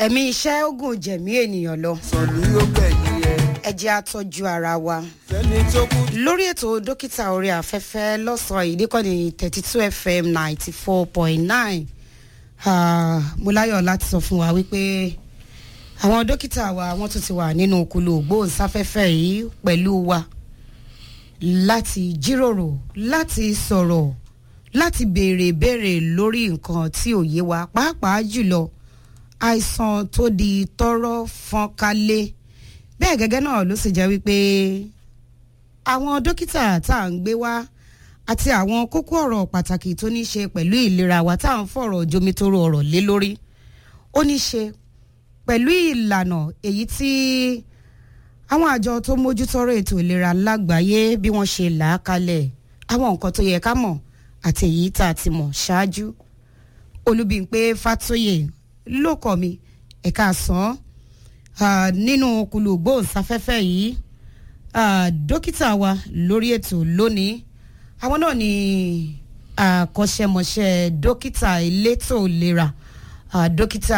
ẹ̀mí iṣẹ́ ogun jẹ̀mí ènìyàn lọ sọ̀lú yóò gbẹ̀yìn ẹ̀ ẹ jẹ́ àtọ́jú ara wa. fẹ́ni tó kú lórí ètò dókítà orí afẹ́fẹ́ lọ́sàn-án yìí níkànnì thirty two fm ninety four point nine mo láyọ̀ láti sọ fún wa wípé àwọn dókítà wa wọ́n tún ti wà nínú kulu ògbóǹsáfẹ́fẹ́ yìí pẹ̀lú wa láti jíròrò láti sọ̀rọ̀ láti béèrè béèrè lórí nǹkan tí ò yé wa pàápàá jùlọ àìsàn tó di tọrọ fọ́nkálé bẹ́ẹ̀ gẹ́gẹ́ náà ló sì jẹ́ wípé àwọn dókítà tá à ń gbé wá àti àwọn kókó ọ̀rọ̀ pàtàkì tó ní í ṣe pẹ̀lú ìlera wa tá à ń fọ̀rọ̀ jomitoro ọ̀rọ̀ lé lórí ó ní í ṣe pẹ̀lú ìlànà èyí tí àwọn àjọ tó mójútọ́rọ̀ ètò ìlera lágbàáyé bí wọ́n ṣe là á kalẹ̀ àwọn nǹkan tó yẹ ká mọ̀ àti èyí tá a ti mọ̀ ṣáájú olúbíńpé fàtóyè ló kọ́ mi ẹ̀ka àsán nínú kulu gbóhùnsáfẹ́fẹ́ yìí dókítà wa lórí ètò lónìí àwọn náà ni àkọ́ṣẹ́mọṣẹ́ dókítà elétò ìlera dókítà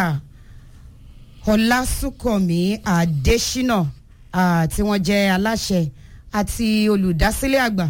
ọlásùnkànmí adésínà tí wọ́n jẹ́ aláṣẹ àti olùdásílẹ̀ àgbà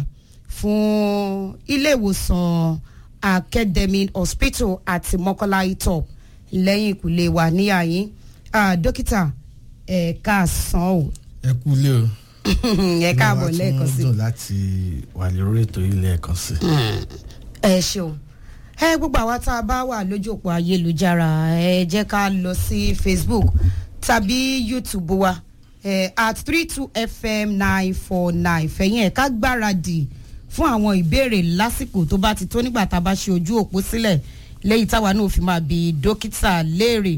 fún ilé ìwòsàn academy hospital àti mọ́kànlá itop lẹ́yìn ìkúlé wa níyàyín dókítà ẹ káàsán o ẹ kú ilé o. ẹ káàbọ̀ lẹ́ẹ̀kan sí Inú wa tún dùn láti wà lórí ètò yìí lẹ́ẹ̀kan sí. ẹ ṣeun ẹ gbogbo àwa tá a bá wà lójú òpó ayélujára ẹ jẹ́ ká lọ sí facebook tàbí youtube wa ẹ at three two fm nine four nine fẹ̀yìn ẹ̀ ká gbáradì fún àwọn ìbéèrè lásìkò tó bá ti tó nígbà tá a bá ṣe ojú òpó sílẹ̀ lẹ́yìn táwa náà fi máa bi dókítà léèrè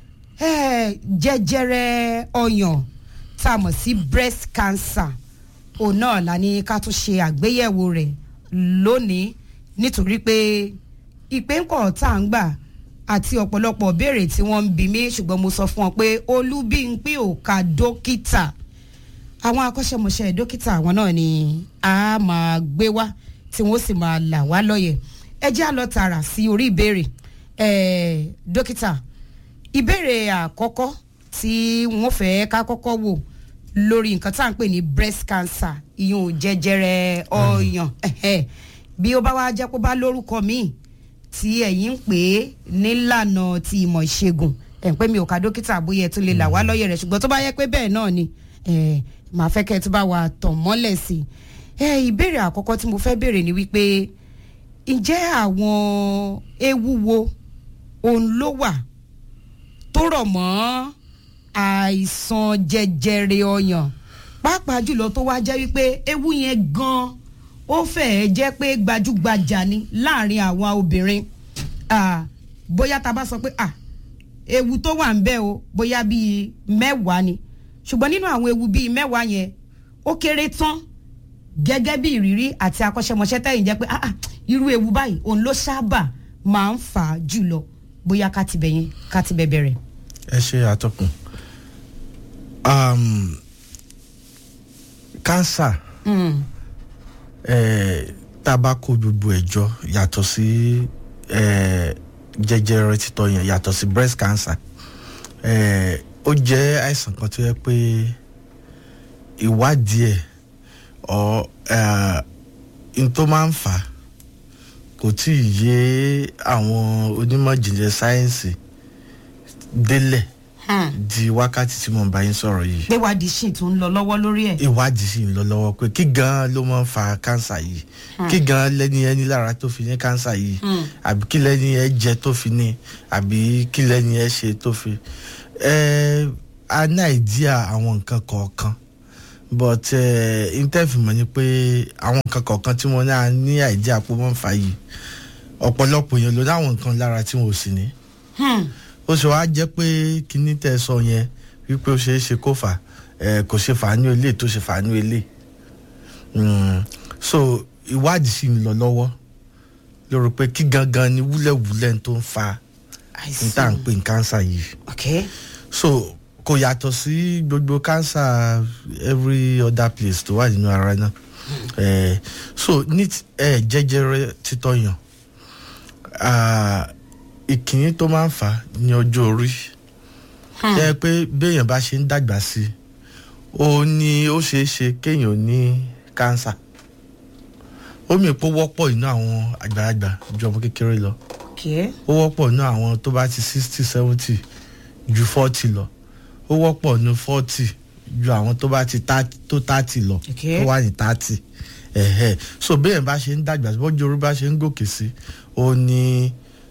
ẹ jẹjẹrẹ ọyàn tá a mọ̀ sí breast cancer òun náà la ní ká tún ṣe àgbéyẹ̀wò rẹ̀ lónìí nítorí pé ìpéǹkọ̀ tá à ń gbà àti ọ̀pọ̀lọpọ̀ béèrè tí wọ́n ń bi mí ṣùgbọ́n mo sọ fún wọn pé olúbíńpé ò ka dókítà àwọn akọ́ṣẹ́mọṣẹ́ dókítà àwọn náà ni a máa gbé wá tí wọ́n sì máa là wá lọ́yẹ̀ ẹ jẹ́ àlọ́ tààrà sí orí ìbéèrè ẹ̀ dókítà ìbéèrè àkọ́kọ́ tí wọ́n fẹ́ ká kọ́kọ́ wò lórí nǹkan tá à ń pè ní breast cancer ìyún jẹjẹrẹ ọyàn ẹ̀hẹ̀. bí ó bá wá jẹ́ kó bá lórúkọ míì tí ẹ̀yin ń pè é nílànà ti ìmọ̀ ìṣègùn ẹ̀ ń pè mí ò ká dókítà bóyá ẹ tún lè là wá lọ́yẹ̀ rẹ̀ ṣùgbọ́n tó bá yẹ pé bẹ́ẹ̀ náà ni ẹ̀, màá fẹ́ kẹ́ ẹ tún bá wa tàn mọ́lẹ̀ sí i. ẹ ìbéèrè àkọ́kọ́ tí mo fẹ́ béèrè ni wípé ǹjẹ́ àwọn ewu wo òun ló wà tó rọ̀ mọ́ àìsàn jẹjẹrẹ ọyàn pàápàá jùlọ tó wá jẹ́ wípé ewu yẹn gan ó fẹ́ẹ́ jẹ́ pé gbajúgbajà ni láàrin àwọn obìnrin Ah, bóyá tá a bá sọ pé ah, ewu tó wà ń bẹ o bóyá bíi mẹ́wàá ni ṣùgbọ́n nínú àwọn ewu bíi mẹ́wàá yẹn ó kéré tán gẹ́gẹ́ bí ìrírí àti akọ́ṣẹ́mọṣẹ́ tẹ̀yìn jẹ́ pé ah, ah, irú ewu báyìí òun ló sábà máa ń fà á jùlọ bóyá ká ti bẹ̀ yẹn ká ti bẹ̀ bẹ̀rẹ̀. ẹ ṣe àtọkùn um, cancer Mm. eh, tá a bá kó gbogbo ẹ̀ jọ yàtọ̀ sí eh, jẹjẹrẹ títọ́ yẹn yàtọ̀ sí breast cancer eh, ó jẹ́ àìsàn kan tó yẹ pé ìwádìí ẹ̀ ọ n tó máa ń fà á kò tí ì yé àwọn onímọ̀ ìjìnlẹ̀ sáyẹ́ǹsì délẹ̀ Hmm. di wákàtí tí mo ń bá yín sọ̀rọ̀ yìí pé wádìí sì tún ń lọ lọ́wọ́ lórí ẹ̀. ìwádìí sì ń lọ lọ́wọ́ pé kí gan ló máa ń fa kánsà yìí kí gan lẹ́ni ẹni lára tó fi ní kánsà yìí Hmm. àbí kí lẹ́ni ẹ jẹ tó fi ní àbí kí lẹ́ni ẹ ṣe tó fi. ẹ a ní àìdíà àwọn nǹkan kọ̀ọ̀kan but intẹ́fìmọ̀ ni pé àwọn nǹkan kọ̀ọ̀kan tí wọ́n náà ní àìdíà pé wọ́n ń fa yìí ọ̀pọ̀lọpọ̀ èèyàn ló ní àwọn nǹkan lára tí wọ́n ò sì ní Hmm. ó ṣe wá jẹ́ pé kíní tẹ́ ẹ sọ yẹn wípé ó ṣeé ṣe kó fà ẹ kò ṣe fàánú ilé tó ṣe fàánú ilé Mm, so ìwádìí sì ń lọ lọ́wọ́ lórí pé kí gangan ni wúlẹ̀wúlẹ̀ tó ń fa n tá à ń pè ní kánsà yìí ok so kò yàtọ̀ sí gbogbo kánsà every other place tó wà nínú ara náà Eh, so ní ti- eh, jẹjẹrẹ títọ́yàn ah, ìkíní tó máa ń fà á ní ọjọ́ orí jẹ́ pé béèyàn bá ṣe ń dàgbà sí i ó ní ó ṣeé ṣe kéèyàn ní kánsà ó mì pé ó wọ́pọ̀ inú àwọn àgbàlagbà ju ọmọ kékeré lọ okay. ó wọ́pọ̀ inú àwọn tó bá ti sixty seventy ju forty lọ ó wọ́pọ̀ inú forty ju àwọn tó bá ti 30 tó thirty lọ Okay. tó wà ní thirty ẹ̀hẹ̀ so béèyàn bá ṣe ń dàgbà sí bọ́jú orí bá ṣe ń gòkè sí ó ní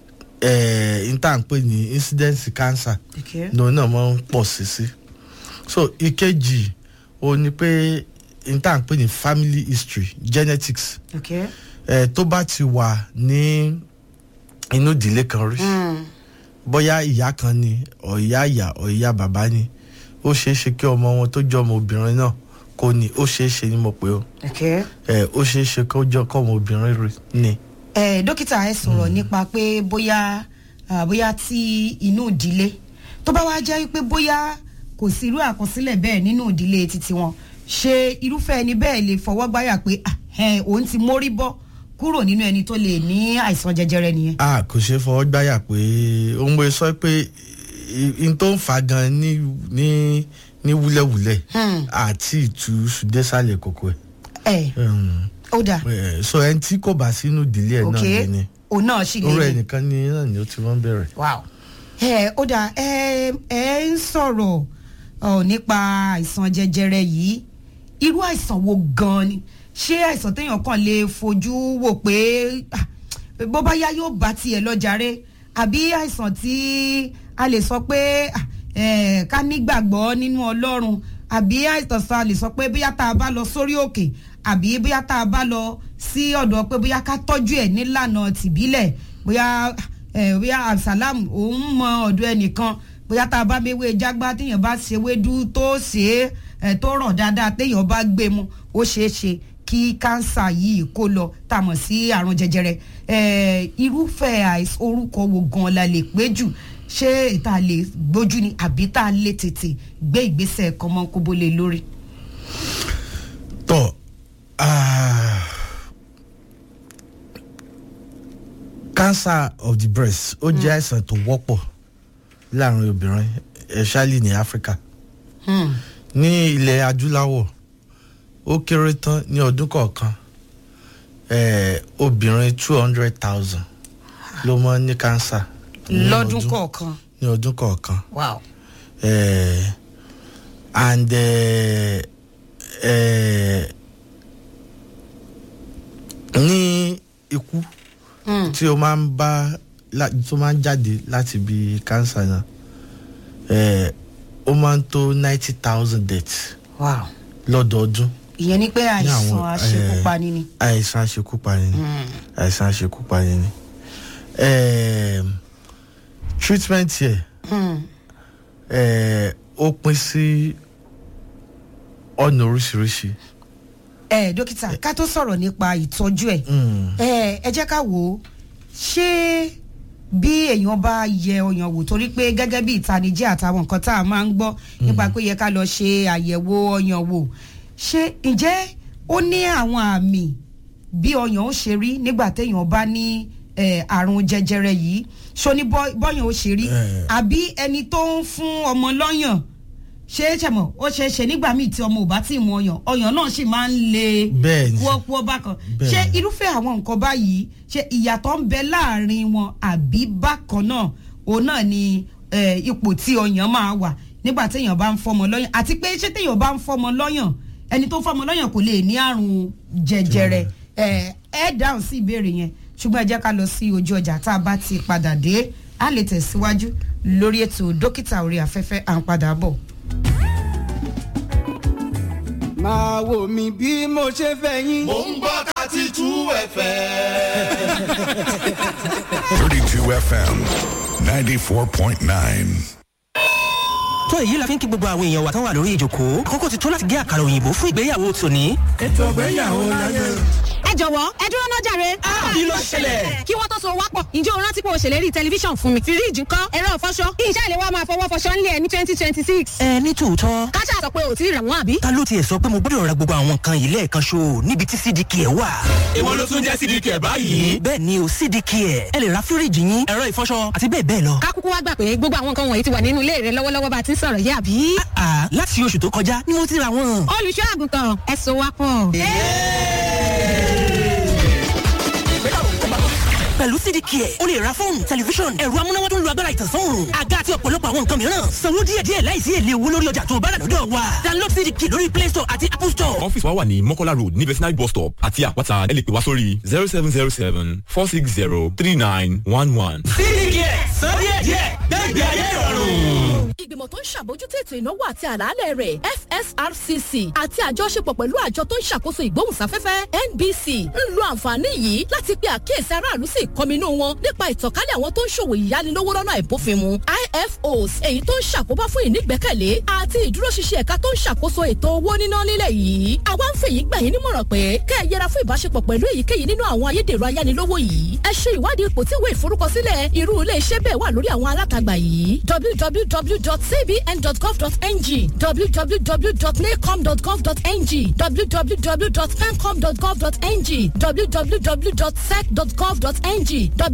n tá à ń pè ní incidence cancer Okay. lòun náà máa ń pọ̀ sí sí so ìkejì ó ní pé n tá à ń pè ní family history genetics Okay. ẹ tó bá ti wà ní inú ìdílé kan rí Mm. bóyá ìyá kan ni ọ̀ ìyá ìyá ọ̀ ìyá bàbá ni ó ṣeé ṣe kí ọmọ wọn tó jọ ọmọ obìnrin náà kò ní ó ṣeé ṣe ni mo pè ó Okay. ẹ ó ṣeé ṣe kó jọ kọ́ ọmọ obìnrin rí ni. ẹ dókítà ẹ sọ̀rọ̀ nípa pé bóyá ah, bóyá tí inú ìdílé tó bá wá jẹ́ pé bóyá kò sí irú àkọsílẹ̀ bẹ́ẹ̀ nínú ìdílé títí wọn ṣé irúfẹ́ ẹni bẹ́ẹ̀ lè fọwọ́ gbáyà pé ah, ẹ, òun ti mórí bọ́ kúrò nínú ẹni tó lè ní àìsàn jẹjẹrẹ nìyẹn. a kò ṣe fọwọ́ gbáyà pé òun bó sọ pé n tó ń fa gan ní ní ní wúlẹ̀wúlẹ̀ Hmm. àti ìtú ṣùdẹ́sàlẹ̀ kòkó ẹ̀. ẹ Um, ó dà eh, so ẹni tí kò bá sínú ìdílé ẹ̀ náà ok lé ní òun náà sì lè orú ní. ẹnìkan ní náà ni ó ti wọ́n bẹ̀rẹ̀. wow ẹ ó dà ẹ ẹ ń sọ̀rọ̀ ọ, nípa àìsàn jẹjẹrẹ yìí irú àìsàn wo gan ni ṣé àìsàn téèyàn kàn lè fojú wò pé ah, bó bá yá yóò bá tiẹ̀ lọ jàre àbí àìsàn tí a lè sọ pé ah, eh, ká nígbàgbọ́ nínú ọlọ́run àbí àìsàn sọ a lè sọ pé bóyá tá a bá lọ sórí òkè àbí bóyá tá a bá lọ sí ọ̀dọ̀ pé bóyá ká tọ́jú ẹ̀ nílànà tìbílẹ̀ bóyá ẹ bóyá absalam òun mọ ọ̀dọ̀ ẹnìkan bóyá tá a bá méwé jágbá téèyàn bá ṣe wédú tó ṣe é ẹ tó rọ̀ dáadáa téèyàn bá gbé mu ó ṣeé ṣe kí kánsà yìí kó lọ tá a mọ̀ sí àrùn jẹjẹrẹ ẹ irúfẹ́ àìsàn orúkọ wo gan la lè pé jù ṣé ìta lè gbójú ni àbí tá a lè tètè gbé ìgbésẹ̀ kọ́mọ́kóbó lé lórí. tọ́ ah, cancer of the breast ó jẹ́ àìsàn tó wọ́pọ̀ láàrin obìnrin especially ní Africa Hmm. ní ilẹ̀ adúláwọ̀ ó kéré tán ní ọdún kọ̀ọ̀kan eh, obìnrin two hundred thousand ló mọ́ ní cancer ní lọ́dún ọdún- kọ̀ọ̀kan ní ọdún kọ̀ọ̀kan wow. eh, and eh, eh, ní ikú Hmm. tí o máa ń bá lá- tó máa ń jáde láti ibi cancer náà eh, ó máa ń tó ninety thousand deaths wow. lọ́dọọdún ìyẹn ni pé ní àìsàn àwọn, àṣekúpani ni. àìsàn àṣekúpani ni àìsàn àṣekúpani ni eh, treatment yẹ Hmm. eh, ó pín sí ọ̀nà oríṣiríṣi. ẹ dókítà ká tó sọ̀rọ̀ nípa ìtọ́jú ẹ̀ Mm. ẹ ẹ jẹ́ ká wò ó ṣé bí èèyàn bá yẹ ọyàn wò torí pé gẹ́gẹ́ bí ìtanijẹ́ àtàwọn nǹkan tá a máa ń gbọ́ nípa pé yẹ ká lọ ṣe àyẹ̀wò ọyàn wò ṣé ǹjẹ́ ó ní àwọn àmì bí ọyàn ó ṣe rí nígbà téèyàn bá ní eh, àrùn jẹjẹrẹ yìí ṣó ní bọ́- bọ́yàn ó ṣe rí Eh. àbí ẹni tó ń fún ọmọ lọ́yàn ṣé é ṣẹ̀mọ̀ ó ṣe é ṣe nígbà míì tí ọmọ ò bá tí ì mu ọyàn ọyàn náà sì máa ń le Bẹ́ẹ̀ni. kúọ́kúọ́ bákan Bẹ́ẹ̀ni. ṣé irúfẹ́ àwọn nǹkan báyìí ṣe ìyàtọ̀ ń bẹ láàrin wọn àbí bákan náà òun náà ni eh, ipò tí ọyàn máa wà nígbà téèyàn bá ń fọmọ lọ́yàn àti pé ṣé téèyàn bá ń fọmọ lọ́yàn ẹni tó fọmọ lọ́yàn kò lè ní àrùn jẹjẹrẹ ẹ ẹ dáhùn sí ìbéèrè yẹn ṣùgbọ́n ẹ jẹ́ ká lọ sí ojú ọjà tá a bá ti padà dé a lè tẹ̀síwájú lórí ètò dókítà orí afẹ́fẹ́ à ń padà bọ̀. máa wò mí bí mo ṣe fẹ́ yín. Mo ń gbọ́ thirty two FM. 32 FM 94.9. tó èyí la fi ń kí gbogbo àwọn èèyàn wa tán wà lórí ìjòkó àkókò ti tó láti gé àkàrà òyìnbó fún ìgbéyàwó tòní. ètò ìgbéyàwó láyé. ẹ ẹ jọ̀wọ́ ẹ dúró náà jàre. kí ló ṣẹlẹ̀? kí wọ́n tó so wápọ̀ ǹjẹ́ o rántí pé o ṣèlérí tẹlifíṣàn fún mi. fíríìjì ńkọ́ ẹ̀rọ ìfọṣọ iṣẹ́ ìléwọ́ máa fọwọ́ fọṣọ ńlẹ̀ ní twenty twenty six. ẹ ní tòótọ́ káṣá sọ pé ò tí ì rà wọ́n àbí. ta ló tiẹ̀ sọ pé mo gbọ́dọ̀ ra gbogbo àwọn nǹkan yìí lẹ́ẹ̀kan ṣo níbi tí cdk ẹ̀ wà. èwo ló tún jẹ́ cdk ẹ̀ báyìí. bẹ́ẹ̀ ni o cdk ẹ̀ ẹ lè ra fíríìjì yín ẹ̀rọ ìfọṣọ àti bẹ́ẹ̀ bẹ́ẹ̀ lọ. kákúkú wá gbà pé gbogbo àwọn nǹkan wọ̀nyí ti wà nínú ilé rẹ lọ́wọ́lọ́wọ́ bá a ti ń sọ̀rọ̀ yé àbí. àà láti oṣù tó kọjá ni mo ti ra wọn. olùṣọ́ àgùntàn ẹ so wápọ̀. pẹ̀lú cdk ẹ̀ o lè ra fóònù tẹlifíṣọ̀n ẹ̀rọ amúnáwá tó ń lo agbára ìtànsán àga àti ọ̀pọ̀lọpọ̀ àwọn nǹkan mìíràn sanwó díẹ̀díẹ̀ láìsí èlé owó lórí ọjà tó bá rà lọ́dọ̀ wa download cdk lórí play store àti apple store. ọ́fíìsì wa wà ní mọ́kọ́lá road ní vetinary bus stop àti àpáta ẹ lè pè wá sórí zero seven zero seven four six zero three nine one one. cdk san díẹ̀díẹ̀ gbẹ́gbẹ́ ayé ìrọ̀rùn. ìgbìmọ̀ tó ń ṣàbójútó ètò ìnáwó àti àlàálẹ̀ rẹ̀ fsrcc àti àjọṣepọ̀ pẹ̀lú àjọ tó ń ṣàkóso ìgbóhùnsáfẹ́fẹ́ nbc ń lo àǹfààní yìí láti pe àkíyèsí aráàlú sí ìkọminú wọn nípa ìtànkálẹ̀ àwọn tó ń ṣòwò ìyánilówó lọ́nà àìbófinmu ifos èyí tó ń ṣàkóbá fún ìnígbẹ́kẹ̀lé àti ìdúróṣinṣin ẹ̀ka tó ń ṣàkóso ètò owó níná nílẹ̀ yìí àwa ń fèyí gbà yín nímọ̀ràn pé kẹ́ ẹ yẹra fún ìbáṣepọ̀ pẹ̀lú èyíkéyìí nínú àwọn ayédèrú ayánilówó yìí ẹ ṣe ìwádìí ipò tí ìwé ìforúkọsílẹ̀ irú ilé iṣẹ́ bẹ́ẹ̀ wà lórí àwọn alátagbà yìí www.cbn.gov.ng www.nacom.gov.ng www.pencom.gov.ng www.sec.gov.ng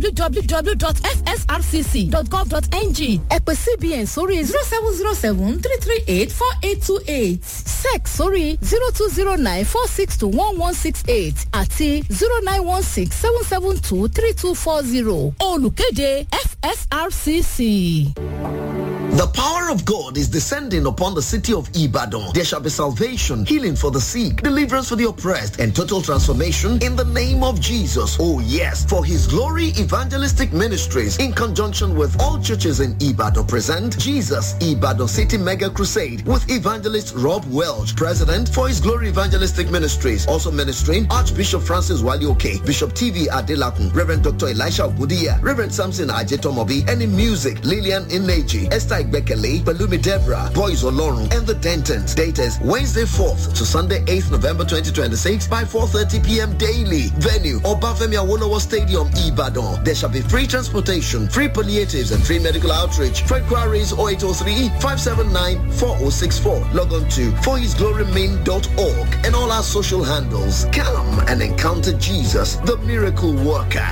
www.fsrcc.gov.ng ẹ pè cbn sórí zero seven zero seven three three eight four eight two eight sec sórí zero two zero nine four six two one one six eight àti zero nine one six seven seven two three two four zero olùkéde fsrcc. The power of God is descending upon the city of Ibadan. There shall be salvation, healing for the sick, deliverance for the oppressed, and total transformation in the name of Jesus. Oh yes, for his glory evangelistic ministries in conjunction with all churches in Ibadan present Jesus Ibadan City Mega Crusade with evangelist Rob Welch, president for his glory evangelistic ministries. Also ministering Archbishop Francis Walioke, Bishop TV Adelakun, Reverend Dr. Elisha Ogudiya, Reverend Samson Ajetomobi, and in music, Lillian Ineji, Esther Bekele, Balumi Debra, Boys Olorun, and the Dentons. Date is Wednesday 4th to Sunday 8th November 2026 by 4.30 p.m. daily. Venue, Obafemi Awolowo Stadium, Ibadan. There shall be free transportation, free palliatives, and free medical outreach. For inquiries 0803-579-4064. Log on to forhisglorymain.org and all our social handles. Come and encounter Jesus, the miracle worker.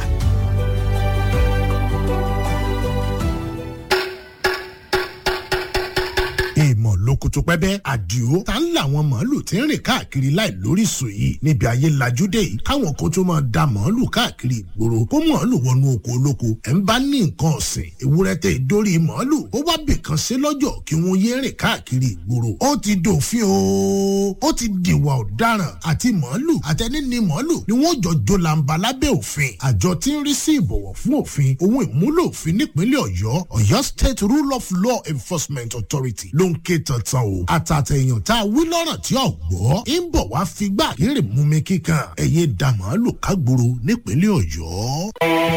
èèmọ̀ lókùtù pẹ́bẹ́ àdìo ta ń làwọn màálù tí ń rìn káàkiri láì lóríṣìí yìí níbi ayé lajúdé yìí káwọn kan tó máa da màálù káàkiri ìgboro kó màálù wọnú oko olóko ẹ̀ ń bá ní nǹkan ọ̀sìn ewúrẹ́ tẹ ìdórí màálù ó wá bìkan sí lọ́jọ́ kí wọ́n yé rìn káàkiri ìgboro ó ti dòfin o ó ti dìwà ọ̀daràn àti màálù àtẹni ni màálù ni wọ́n jọ jó làǹbà lábẹ́ òfin àjọ tí ń rí sí ìbọ̀wọ̀ fún òfin ohun ìmúlò òfin nípínlẹ̀ ọ̀yọ́ ọ̀yọ́ state rule of law enforcement authority ló ń ké tantan o àtàtẹ̀yàn tá a wí lọ́rọ̀ tí ò gbọ́ ń bọ̀ wá figbá kéré mú mi kíkan ẹ̀yẹ da màálù kágboro nípínlẹ̀ ọ̀yọ́.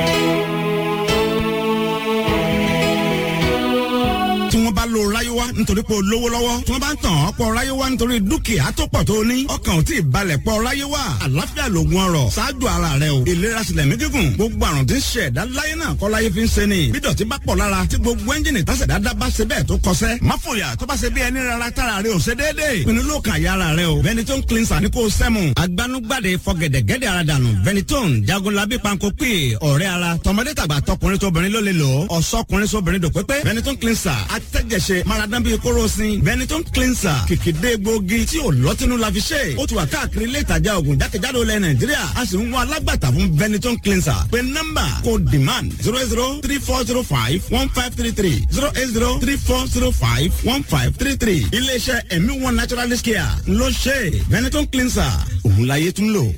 tí wọ́n bá lo ráyéwá nítorí pé o lówó lọ́wọ́ tí wọ́n bá ń tàn ọ́ pọ̀ ráyéwá nítorí dúkìá tó pọ̀ tó ní ọkàn ò tí ì balẹ̀ pọ̀ ráyéwá àlàáfíà lògùn ọrọ̀ ṣáájú ara rẹ o ìlera sílẹ̀ mí gígùn gbogbo àrùn tí ń ṣe ẹ̀dá láyé náà kọ́ láyé fi ń ṣe ni bí dọ̀tí bá pọ̀ lára tí gbogbo ẹ́ńjìnì tásẹ̀dá dá bá ṣe bẹ́ẹ̀ tó kọsẹ́ má fòyà tó bá ṣe bí ẹni rárá tára rẹ ò ṣe déédéé pinnu ló kàn yára rẹ o Ventolin cleanser ní kò sẹ́mu agbanugbade fọgẹ̀dẹ̀gẹ̀dẹ̀ ara dànù Ventolin jagunlabi panko pè ọ̀rẹ́ ara tọmọdé tàgbà tọkùnrin tóbìnrin ló lè lò ọ̀sọ́kùnrin sóbìnrin dò pépé Ventolin cleanser atẹ́jẹsẹ maradan bíi kórosín Ventolin cleanser kìkìdé gbòógì tí ò lọ́tínú la fi ṣe ó ti wà káàkiri ilé ìtajà oògùn jákèjádò ilẹ̀ Nàìjíríà a sì ń wá alágbàtà fún Ventolin cleanser pé nọ́mbà kò demand zero eight zero three four zero five one five three three zero eight zero three four zero five one five three three iléeṣẹ́ ẹ̀mí one naturalist care ló ṣe Ventolin cleanser òun láyé tún lò.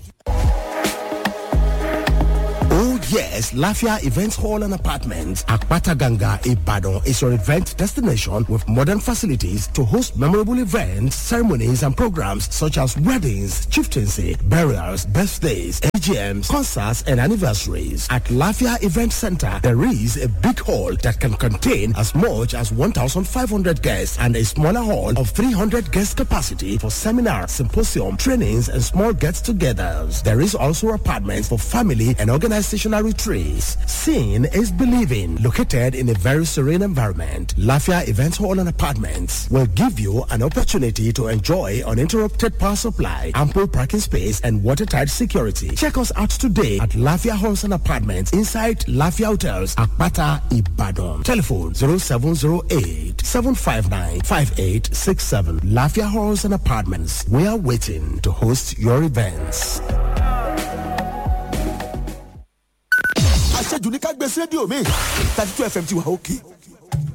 Oh yes, Lafia Events Hall and Apartments, Akpata Ganga, Ibadan is your event destination with modern facilities to host memorable events, ceremonies and programs such as weddings, chieftaincy, burials, birthdays, AGMs, concerts, and anniversaries. At Lafia Event Center, there is a big hall that can contain as much as 1,500 guests and a smaller hall of 300 guest capacity for seminars, symposium, trainings, and small gets-togethers. There is also apartments for family and organizational retreats. Seeing is believing. Located in a very serene environment, Lafia Event Hall and Apartments will give you an opportunity to enjoy uninterrupted power supply, ample parking space, and watertight security. Check us out today at Lafia Halls and Apartments inside Lafia Hotels, Akpata, Ibadan. Telephone 0708 759 5867. Lafia Halls and Apartments. We are waiting to host your events. àṣejù ní ká gbé sí rédíò mi thirty two fm ti wà òkè